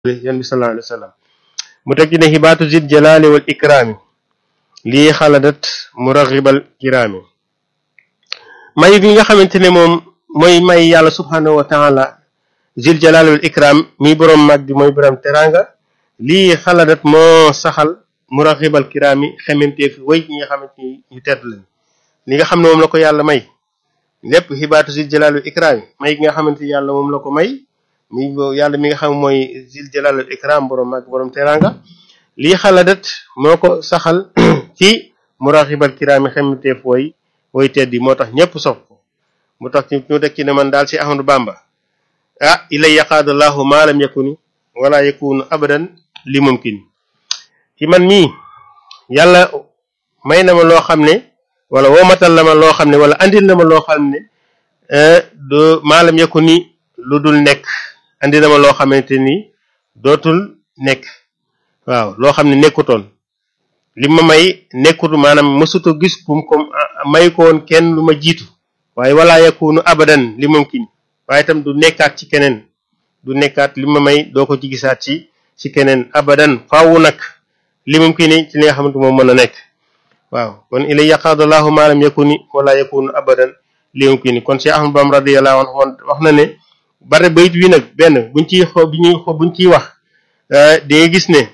yan bi sallallahu alayhi wa sallam mu teg ci ne xibaatu zid jalaali wal ikraami lii xaladat muraxibal kiraami may bi nga xamante ne moom mooy may yàlla subhanahu wa taala zil jalaali wal ikram mi boroom mag bi mooy boroom teranga lii xaladat moo saxal muraxibal kiraami xementeef way ñi nga xamante ni ñu tedd lañ li nga xam ne moom la ko yàlla may lépp xibaatu zil jalaali wal ikraami may gi nga xamante ni yàlla moom la ko may mi yàlla mi nga xam mooy zil jalal al ikram borom mag borom teranga lii xaladat moo ko saxal ci muraxibal kiraami xemteef woy woy teddi moo tax ñëpp sopp ko mu tax ñu teg ci ne man daal ci Ahmadu Bamba ah ilay yaqaadallahu ma lam yakuni wala yakunu abadan li mumkin ci man mii yàlla may na ma loo xam ne wala woomatal la ma loo xam ne wala andil na ma loo xam ne do ma lam yakuni lu dul nekk andi na ma loo xamante ni dootul nekk waaw loo xam ne nekkutoon li ma may nekkut maanaam mësuta gis kum comme may ko woon kenn lu ma jiitu waaye wala yakunu abadan li mumkin waaye itam du nekkaat ci keneen du nekkaat li ma may doo ko ci gisaat ci ci keneen abadan faawu nag li mumkin ci li nga xamante moom mën a nekk waaw kon ilay yaqaadallahu ma lam yakuni wala yakunu abadan li mumkin kon Cheikh Ahmad Bamba radiyallahu anhu wax na ne bare bayit wi nag benn buñ ciy xoo bi ñuy xoo buñ ciy wax di nga gis ne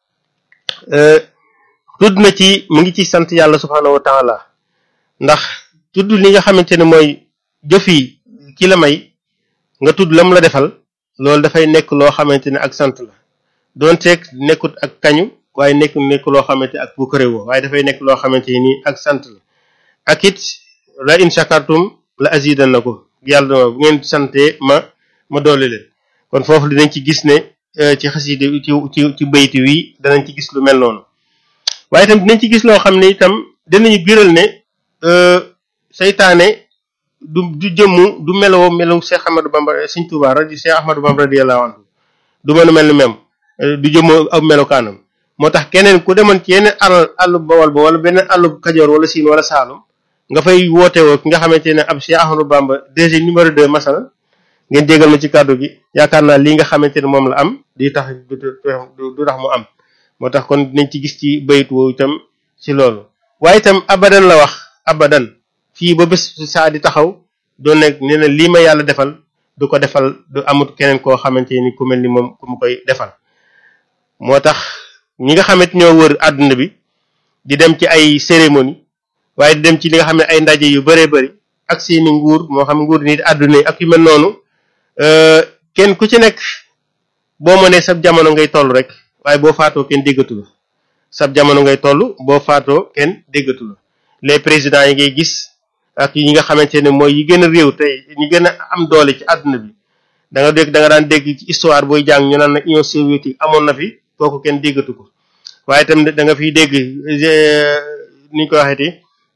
tudd na ci mu ngi ci sant yàlla subhanahu wa taala ndax tudd li nga xamante ne mooy jëf yi ki la may nga tudd lam la defal loolu dafay nekk loo xamante ne ak sant la doonteeg nekkut ak kañu waaye nekk nekk loo xamante ak bu këréwoo waaye dafay nekk loo xamante ni ak sant la ak it la in shakartum la azidannakum yàlla bu ngeen sante ma ma doole leen kon foofu dinañ ci gis ne ci xaside ci ci ci bayti wi danañ ci gis lu mel noonu waaye itam dinañ ci gis loo xam ne itam dinañu biral ne seytaane du du jëmmu du meloo melu Cheikh Ahmadou Bamba Sëriñ Tuubaa radi Cheikh Ahmadou Bamba radiyallahu anhu du mën a mel ni même du jëmmu ab melokaanam moo tax keneen ku demoon ci yeneen àll àllu Bawol ba wala beneen àllu Kajoor wala Siin wala Saalum nga fay woote woo ki nga xamante ne ab Cheikh Ahmadou Bamba DG numéro 2 masala ngeen jégal ma ci kàddu gi yaakaar naa lii nga xamante ne moom la am di tax du tax mu am moo tax kon dinañ ci gis ci bayit woowu itam ci loolu waaye itam abadan la wax abadan fii ba bés saa di taxaw doo nekk nee na lii ma yàlla defal du ko defal du amut keneen koo xamante ni ku mel ni moom ku mu koy defal moo tax ñi nga xamante ñoo wër àdduna bi di dem ci ay cérémonie waaye di dem ci li nga xam ne ay ndaje yu bëree bëri ak seeni nguur moo xam nguur nit àdduna yi ak yu mel noonu kenn ku ci nekk boo mënee sab jamono ngay toll rek waaye boo faatoo kenn déggatu la sab jamono ngay toll boo faatoo kenn déggatu la les présidents yi ngay gis ak yi nga xamante ne mooy yi gën a réew tey ñi gën a am doole ci àdduna bi da nga dégg da nga daan dégg ci histoire booy jàng ñu naan na Union soviétique amoon na fi kooku kenn déggatu ko waaye itam da nga fiy dégg ni ñu ko waxeeti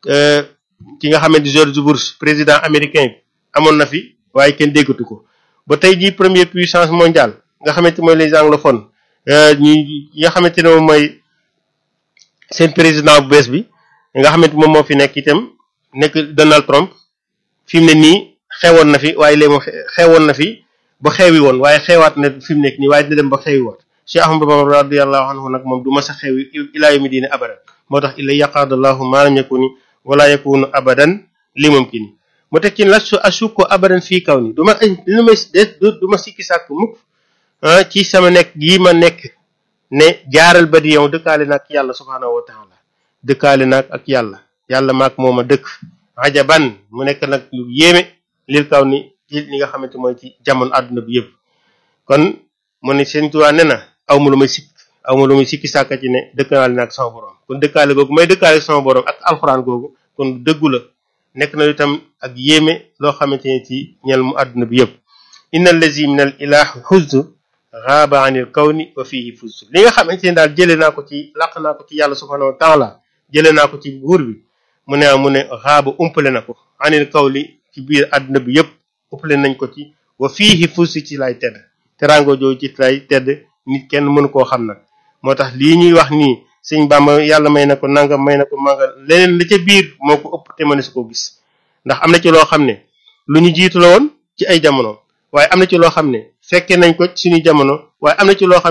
ki nga xamante George Bush président américain bi amoon na fi waaye kenn déggatu ko ba tey jii première puissance mondiale nga xamante mooy les anglophones ñi nga xamante ne moom mooy seen président bu bees bi nga xamante moom moo fi nekk itam nekk Donald Trump fi mu ne nii xewoon na fi waaye léegi moom xewoon na fi ba xewi woon waaye xewaat na fi mu nekk nii waaye dina dem ba xewi woon Cheikh Ahmadou Bamba radiyallahu anhu nag moom du mas a xewi ilaa yawmi diine abadan moo tax illa yaqaadallahu ma lam yakuni wala yakunu abadan li mumkin mu teg ci la su asukko abadan fii kaw ni du ma lu ma du ma sikki sàkk mukk ci sama nekk gii ma nekk ne jaaral ba di yow dëkkaale na ak yàlla subhaanahu wa taala dëkkaale na ak yàlla yàlla maak moom a dëkk ajaban mu nekk nag lu yéeme lil kaw ni ci li nga xamante mooy ci jamono àdduna bi yëpp kon mu ne seen tuwaa ne na aw ma lu may sikk aw ma lu may sikki sàkka ci ne dëkkaale na ak sama borom kon dëkkaale googu may dëkkaale ak sama borom ak alxuraan googu kon dëggu la nekk na itam ak yéeme loo xamante ne ci ñel mu àdduna bi yëpp inna allazi min al ilah xuztu xaaba anil kawni wa fihi fuztu li nga xamante ne daal jëlee naa ko ci làq naa ko ci yàlla subhanahu wa taala jëlee naa ko ci buur bi mu ne mu ne xaaba umpale na ko anil kawli ci biir àdduna bi yëpp umpale nañ ko ci wa fihi fuztu ci lay tedd teraango jooju ci lay tedd nit kenn mënu koo xam nag moo tax lii ñuy wax nii sëñ Bàmba yàlla may na ko nangam may na ko manga leneen la ca biir moo ko ëpp te mënees koo gis ndax am na ci loo xam ne lu ñu jiitu la woon ci ay jamono waaye am na ci loo xam ne fekke nañ ko suñu jamono waaye am na ci loo xam